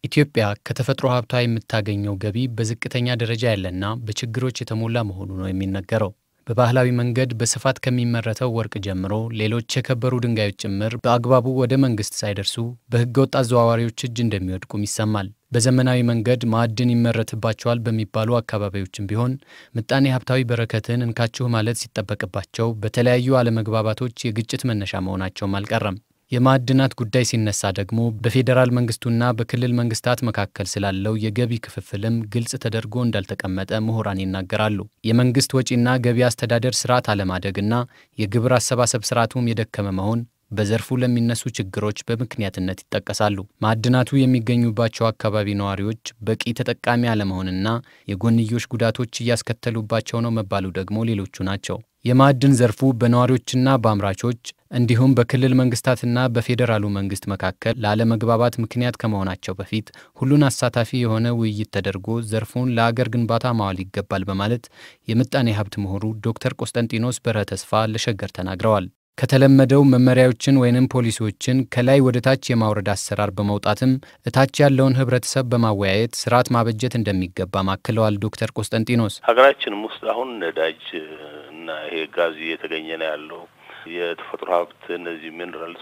ኢትዮጵያ ከተፈጥሮ ሀብቷ የምታገኘው ገቢ በዝቅተኛ ደረጃ ያለና በችግሮች የተሞላ መሆኑ ነው የሚነገረው። በባህላዊ መንገድ በስፋት ከሚመረተው ወርቅ ጀምሮ ሌሎች የከበሩ ድንጋዮች ጭምር በአግባቡ ወደ መንግስት ሳይደርሱ በህገወጥ አዘዋዋሪዎች እጅ እንደሚወድቁም ይሰማል። በዘመናዊ መንገድ ማዕድን ይመረትባቸዋል በሚባሉ አካባቢዎችም ቢሆን ምጣኔ ሀብታዊ በረከትን እንካችሁ ማለት ሲጠበቅባቸው በተለያዩ አለመግባባቶች የግጭት መነሻ መሆናቸውም አልቀረም። የማዕድናት ጉዳይ ሲነሳ ደግሞ በፌዴራል መንግስቱና በክልል መንግስታት መካከል ስላለው የገቢ ክፍፍልም ግልጽ ተደርጎ እንዳልተቀመጠ ምሁራን ይናገራሉ። የመንግስት ወጪና ገቢ አስተዳደር ስርዓት አለማደግና የግብር አሰባሰብ ስርዓቱም የደከመ መሆን በዘርፉ ለሚነሱ ችግሮች በምክንያትነት ይጠቀሳሉ። ማዕድናቱ የሚገኙባቸው አካባቢ ነዋሪዎች በቂ ተጠቃሚ አለመሆንና የጎንዮሽ ጉዳቶች እያስከተሉባቸው ነው መባሉ ደግሞ ሌሎቹ ናቸው። የማዕድን ዘርፉ በነዋሪዎችና በአምራቾች እንዲሁም በክልል መንግስታትና በፌዴራሉ መንግስት መካከል ለአለመግባባት ምክንያት ከመሆናቸው በፊት ሁሉን አሳታፊ የሆነ ውይይት ተደርጎ ዘርፉን ለአገር ግንባታ ማዋል ይገባል በማለት የምጣኔ ሀብት ምሁሩ ዶክተር ቆስጠንጢኖስ በርሀ ተስፋ ለሸገር ተናግረዋል። ከተለመደው መመሪያዎችን ወይንም ፖሊሲዎችን ከላይ ወደ ታች የማውረድ አሰራር በመውጣትም እታች ያለውን ህብረተሰብ በማወያየት ስርዓት ማበጀት እንደሚገባ ማክለዋል። ዶክተር ቆስጠንጢኖስ ሀገራችንም ውስጥ አሁን ነዳጅ እና ይሄ ጋዝ እየተገኘ ነው ያለው የተፈጥሮ ሀብት እነዚህ ሚኔራልስ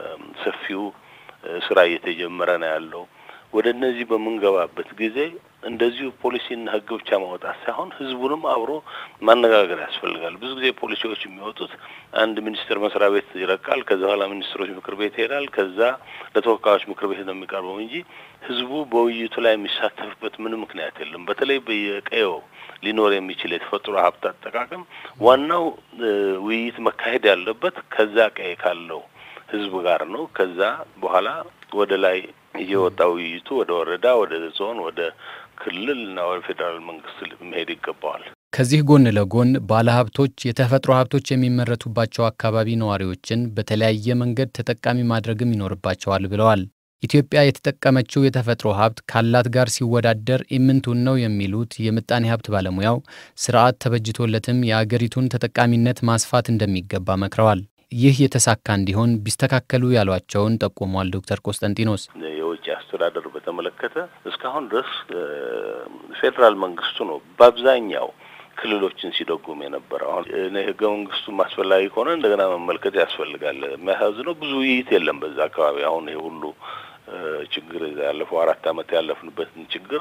በሰፊው ስራ እየተጀመረ ነው ያለው። ወደ እነዚህ በምንገባበት ጊዜ እንደዚሁ ፖሊሲና ህግ ብቻ ማውጣት ሳይሆን ህዝቡንም አብሮ ማነጋገር ያስፈልጋል። ብዙ ጊዜ ፖሊሲዎች የሚወጡት አንድ ሚኒስቴር መስሪያ ቤት ይረቃል፣ ከዛ በኋላ ሚኒስትሮች ምክር ቤት ይሄዳል፣ ከዛ ለተወካዮች ምክር ቤት ነው የሚቀርበው እንጂ ህዝቡ በውይይቱ ላይ የሚሳተፍበት ምንም ምክንያት የለም። በተለይ በየቀየው ሊኖር የሚችል የተፈጥሮ ሀብት አጠቃቀም ዋናው ውይይት መካሄድ ያለበት ከዛ ቀይ ካለው ህዝብ ጋር ነው። ከዛ በኋላ ወደ ላይ እየወጣ ውይይቱ ወደ ወረዳ፣ ወደ ዞን፣ ወደ ክልል እና ወደ ፌዴራል መንግስት መሄድ ይገባዋል። ከዚህ ጎን ለጎን ባለሀብቶች የተፈጥሮ ሀብቶች የሚመረቱባቸው አካባቢ ነዋሪዎችን በተለያየ መንገድ ተጠቃሚ ማድረግም ይኖርባቸዋል ብለዋል። ኢትዮጵያ የተጠቀመችው የተፈጥሮ ሀብት ካላት ጋር ሲወዳደር ኢምንቱን ነው የሚሉት የምጣኔ ሀብት ባለሙያው ስርዓት ተበጅቶለትም የአገሪቱን ተጠቃሚነት ማስፋት እንደሚገባ መክረዋል። ይህ የተሳካ እንዲሆን ቢስተካከሉ ያሏቸውን ጠቁሟል። ዶክተር ቆስጠንጢኖስ የውጭ አስተዳደር በተመለከተ እስካሁን ድረስ ፌዴራል መንግስቱ ነው በአብዛኛው ክልሎችን ሲደጉም የነበረው። አሁን ህገ መንግስቱም አስፈላጊ ከሆነ እንደገና መመልከት ያስፈልጋል። የሚያሳዝነው ብዙ ውይይት የለም በዛ አካባቢ። አሁን ይሄ ሁሉ ችግር ያለፈው አራት ዓመት ያለፍንበትን ችግር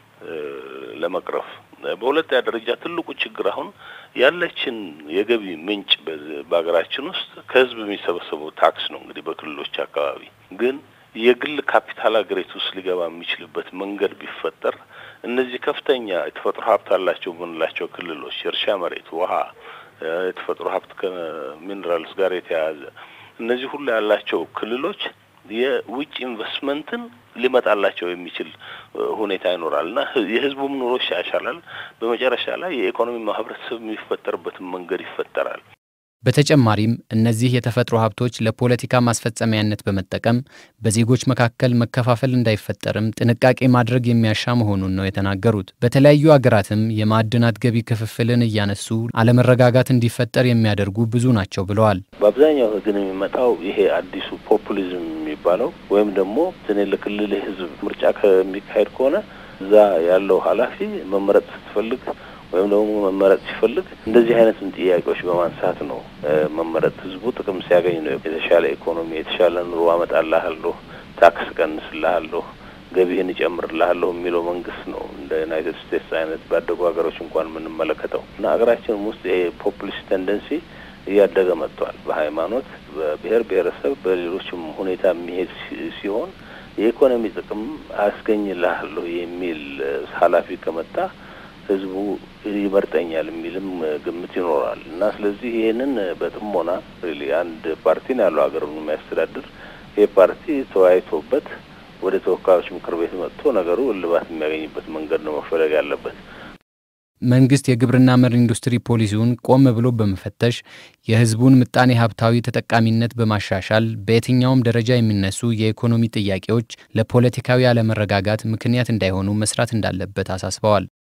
ለመቅረፍ በሁለተኛ ደረጃ ትልቁ ችግር አሁን ያለችን የገቢ ምንጭ በሀገራችን ውስጥ ከህዝብ የሚሰበሰበው ታክስ ነው። እንግዲህ በክልሎች አካባቢ ግን የግል ካፒታል ሀገሪቱ ውስጥ ሊገባ የሚችልበት መንገድ ቢፈጠር እነዚህ ከፍተኛ የተፈጥሮ ሀብት አላቸው የምንላቸው ክልሎች የእርሻ መሬት፣ ውሃ፣ የተፈጥሮ ሀብት ከሚኔራልስ ጋር የተያያዘ እነዚህ ሁሉ ያላቸው ክልሎች የውጭ ኢንቨስትመንትን ሊመጣላቸው የሚችል ሁኔታ ይኖራል እና የህዝቡም ኑሮ ይሻሻላል። በመጨረሻ ላይ የኢኮኖሚ ማህበረሰብ የሚፈጠርበትን መንገድ ይፈጠራል። በተጨማሪም እነዚህ የተፈጥሮ ሀብቶች ለፖለቲካ ማስፈጸሚያነት በመጠቀም በዜጎች መካከል መከፋፈል እንዳይፈጠርም ጥንቃቄ ማድረግ የሚያሻ መሆኑን ነው የተናገሩት። በተለያዩ አገራትም የማዕድናት ገቢ ክፍፍልን እያነሱ አለመረጋጋት እንዲፈጠር የሚያደርጉ ብዙ ናቸው ብለዋል። በአብዛኛው ግን የሚመጣው ይሄ አዲሱ ፖፑሊዝም የሚባለው ወይም ደግሞ ትኔ ለክልል ህዝብ ምርጫ ከሚካሄድ ከሆነ እዛ ያለው ኃላፊ መመረጥ ስትፈልግ ወይም ደግሞ መመረጥ ሲፈልግ እንደዚህ አይነትን ጥያቄዎች በማንሳት ነው መመረጥ። ህዝቡ ጥቅም ሲያገኝ ነው የተሻለ ኢኮኖሚ፣ የተሻለ ኑሮ አመጣልሃለሁ፣ ታክስ ቀንስልሃለሁ፣ ገቢህን እጨምርልሃለሁ የሚለው መንግስት ነው። እንደ ዩናይትድ ስቴትስ አይነት ባደጉ ሀገሮች እንኳን የምንመለከተው እና ሀገራችንም ውስጥ ይሄ ፖፑሊስት ቴንደንሲ እያደገ መጥቷል። በሃይማኖት፣ በብሔር ብሔረሰብ፣ በሌሎችም ሁኔታ የሚሄድ ሲሆን የኢኮኖሚ ጥቅም አያስገኝልሃለሁ የሚል ኃላፊ ከመጣ ህዝቡ ይመርጠኛል የሚልም ግምት ይኖራል እና ስለዚህ ይህንን በጥሞና ሪሊ አንድ ፓርቲ ነው ያለው ሀገሩን የሚያስተዳድር ይህ ፓርቲ ተወያይቶበት ወደ ተወካዮች ምክር ቤት መጥቶ ነገሩ እልባት የሚያገኝበት መንገድ ነው መፈለግ ያለበት። መንግስት የግብርና መር ኢንዱስትሪ ፖሊሲውን ቆም ብሎ በመፈተሽ የህዝቡን ምጣኔ ሀብታዊ ተጠቃሚነት በማሻሻል በየትኛውም ደረጃ የሚነሱ የኢኮኖሚ ጥያቄዎች ለፖለቲካዊ አለመረጋጋት ምክንያት እንዳይሆኑ መስራት እንዳለበት አሳስበዋል።